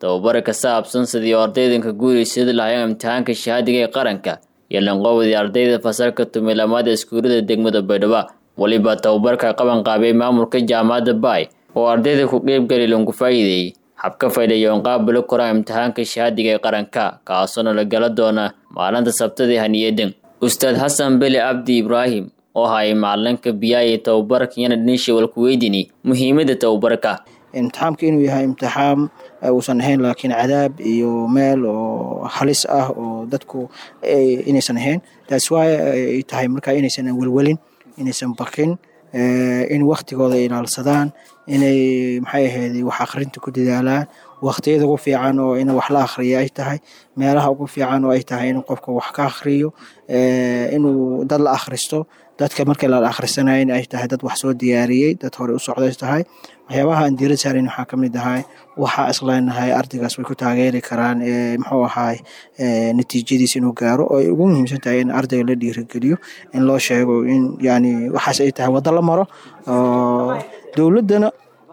tababara ka saabsan sidii ardaydanka guulaysada lahayn imtixaanka shahaadiga ee qaranka iyo lanqoobadii ardayda fasalka tumilamada iskuulada degmada baydhabo weliba tababarka qaban qaabay maamulka jaamacadda baay oo ardayda ku qeybgali lanku faa'iideeyey habka faylayoon qaabula koraan imtixaanka shahaadiga ee qaranka kaasoona la gala doona maalinta sabtadii haniyadan ustaad xasan beli cabdi ibraahim oo hayay macalinka biyaaya tababarka yana dhinishawal ku weydini muhiimada tababarka imtixaamka inuu yahay imtixaam uusan ahayn laakiin cadaab iyo meel oo halis ah oo dadku inaysan ahayn taas waa ay tahay markaa inaysan welwelin inaysan bakin in waktigooda ilaalsadaan inay maxay ahayd wax akhrinta ku dadaalaan waktiyada ugu fiican oo in wax la akhriya ay tahay meelaha ugu fiican oo ay tahay in qofka wax ka akhriyo inuu dad la akhristo dadka markii la akhrisanayn ay tahay dad wax soo diyaariyey dad hore u socday tahay waxyaabaha aan diirad saarayn waxaa ka mid ahay waxaa isleenahay ardaygaas way ku taageeri karaan muxuu ahaay natiijadiis inuu gaaro oo ay ugu muhiimsan tahay in ardayga la dhiirigeliyo in loo sheego in yani waxaas ay tahay waddo la maro dowladdana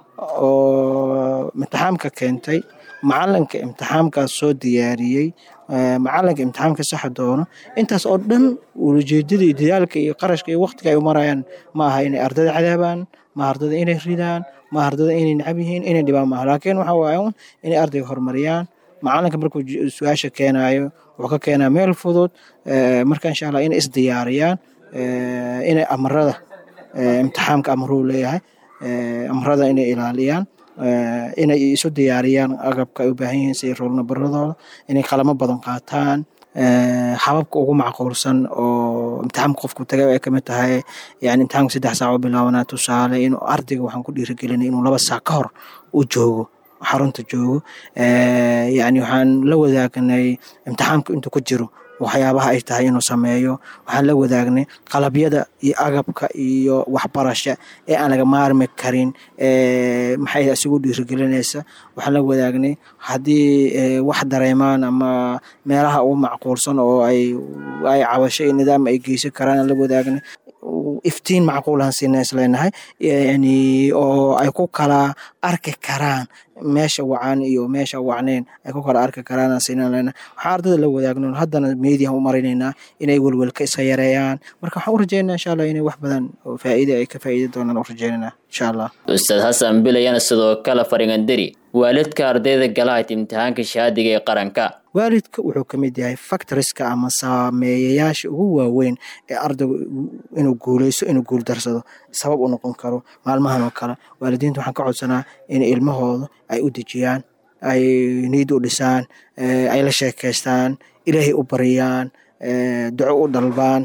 oo imtixaamka keentay macalinka imtixaamkaas soo diyaariyey macalinka imtixaamka saxa doono intaas oo dhan ulajeedada iyo dadaalka iyo qarashka iyo waktiga ay u marayaan ma aha inay ardada cadaabaan ma ardada inay ridaan ma ardada inay nacab yihiin inay dhibaan maaha laakiin waxa waaye un inay ardayga horumariyaan macalinka markuu su-aasha keenaayo wuxuu ka keenaa meel fudud marka insha allah inay isdiyaariyaan inay amarada imtixaamka amaruu leeyahay amarada inay ilaaliyaan inay isu diyaariyaan agabka ay u baahan yihiin sida roolnabaradooda inay qalamo badan qaataan hababka ugu macquulsan oo imtixaamka qofku tagay ay kamid tahay yani imtixaamka saddex saac oo bilaabanaa tusaale inuu ardayga waxaan ku dhiirigelinay inuu laba saac ka hor u joogo xarunta joogo yani waxaan la wadaagnay imtixaamka intuu ku jiro waxyaabaha ay tahay inuu sameeyo waxaan la wadaagnay qalabyada iyo agabka iyo waxbarasha ee aan laga maarmi karin maxay isigu dhiirigelinaysa waxaan la wadaagnay haddii wax dareemaan ama meelaha ugu macquulsan oo ay ay cabasho iyo nidaam ay geysan karaan aan la wadaagnay iftiin macquulaan siina isleenahay yani oo ay ku kala arki karaan meesha wacan iyo meesha wacneyn ay ku kala arki karaan siina leenahay waxaan ardada la wadaagno haddana mediahan u marinaynaa inay welwelka iska yareeyaan marka waxaan u rajeynaa insha allah inay wax badan oo faa'iida ay ka faa'iidi doonaan u rajeynanaa insha allah ustaad xasan bilayana sidoo kale faringandari waalidka ardayda galahayd imtixaanka shahaadiga ee qaranka waalidka wuxuu ka mid yahay factoriska ama saameeyayaasha ugu waaweyn ee ardaygu inuu guuleysto inuu guuldarsado sabab u noqon karo maalmahan oo kale waalidiinta waxaan ka codsanaa in ilmahooda ay u dejiyaan ay niid u dhisaan ay la sheekeystaan ilaahay u bariyaan duco u dalbaan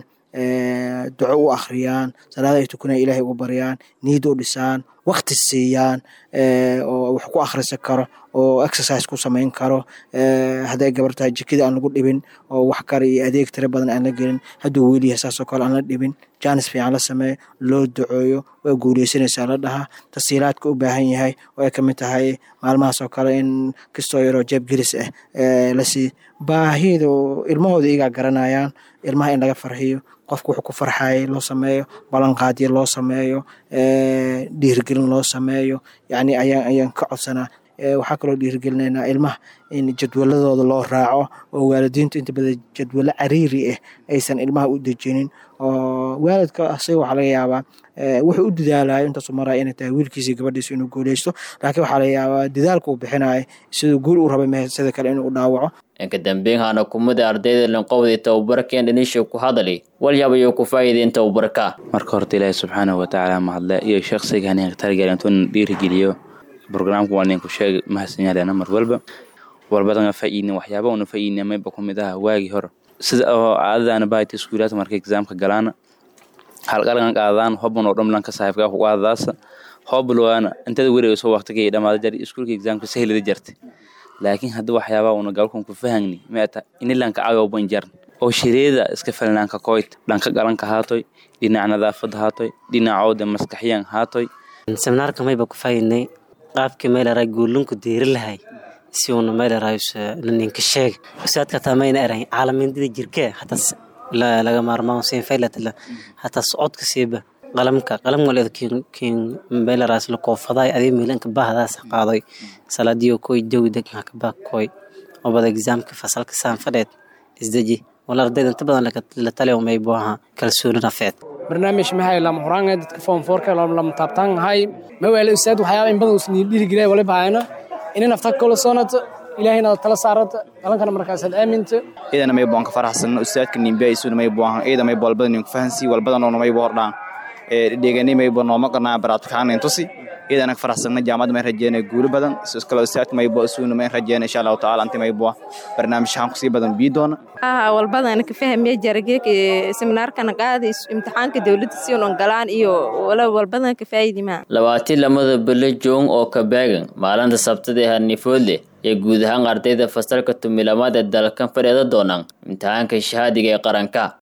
duco u akhriyaan salaada ay tukanaya ilaahay ugu baryaan niid u dhisaan wakti siiyaan oo wax ku akhrisan karo oo exercise ku samayn karo hadday gabar tahay jikada aan lagu dhibin oo wax kale iyo adeeg tiro badan aan la gelin hadduu wiil yahay saasoo kale aan la dhibin jaanis fiican la sameeyo loo duceeyo waa guuleysanaysaa la dhahaa tasiilaadka u baahan yahay oo ay ka mid tahay maalmahaas oo kale in kastoo yaroo jeebgelis ah lasii baahida ilmahooda iyagaa garanayaan ilmaha in laga farxiyo qofka wuxuu ku farxayay loo sameeyo ballanqaadyo loo sameeyo dhiirigelin loo sameeyo yani ayaan ayaan ka codsanaa waxaa kaloo dhiirigelinaynaa ilmaha in jadwaladooda loo raaco oo waalidiintu inta badan jadwalo cariiri ah aysan ilmaha u dejinin oo waalidka asaga waxaa laga yaabaa wuxuu u dadaalayo intaasu maraya inay tahay wiilkiisa gabadhiisa inuu guuleysto laakiin waxaa laga yaabaa dadaalka uu bixinayo siduu guul u rabay mehe sida kale inuu dhaawaco inka dambeyn haana kumada ardayda lanqowdii tababarkeen dhanisha ku hadali walyaaba ku faa'iideen tababarka marka horta ilaahi subxaanahu watacaala mahadle iyo sheekhsiga haninka targelintoon dhiirigeliyo barnaamijku waa ninku sheeg mahadsanyaaleena mar walba walbadana faa'iidna waxyaaba una faa'iidna mayba ku mid ah waagii hore sida oo caadadaana baahayta iskuulaadka markay exaamka galaana halqalgan qaadaan hobban oo dhamlanka saaxiibkaa ku qaadadaasa hoblowaana intada wareegayso waqtigay dhamaada jari iskuulka exaamka sahlida jartay laakiin hadda waxyaabaa una galkan ku fahangni meeta inilanka agawban jarn oo shireeda iska falnaanka koyt dhanka galanka haatoy dhinaca nadaafada haatoy dhinacooda maskaxyan haatoy seminaarka mayba ku faa'iidnay qaabkii maylaraa guulunku diiri lahay si uuna maylaraayo ninka sheeg usaadka taa mayna erayn caalamindida jirkee hataa laga maarmaan siin faylatla hataa socodka siiba qalamka qalam waleed kiin meelaraas la koofaday adii miilanka bahdaas qaaday salaadiyo koy dawdag ma ka baa koy obada exaamka fasalka saan fadheed isdeji wala ardayda inta badan la taliyo may buaha kalsooni nafeed barnaamij maxay lama horaan dadka form fourka lama taabtaan hay ma wala ustaad waxyaaba in badan usni dhiirigeliyay wala baayana inay nafta kala soonato ilaahayna tala saarata dalankana markaas aad aaminto ciidana may boon ka faraxsan ustaadka nimbe isuna may boon ciida may bolbada nin ku fahansi walbada noona may boordhaan ee dhegani may boon nooma qarnaa baraadkaan intusi ciidana ka faraxsan jaamad may rajeena guul badan isoo kala ustaadka may boo isuna may rajeena insha Allah taala anti may boo barnaamijkan ku sii badan bii doona aha walbadana ka fahmay jarageek seminaarkana qaadi imtixaanka dawladda si unan galaan iyo wala walbadana ka faa'iidi ma labaatii lamada bilo joong oo ka beegan maalinta sabtada ee hanifoodle ee guud ahaan ardayda fasalka tumilamaad ee dalkan fadheeda doonaan imtixaanka shahaadiga ee qaranka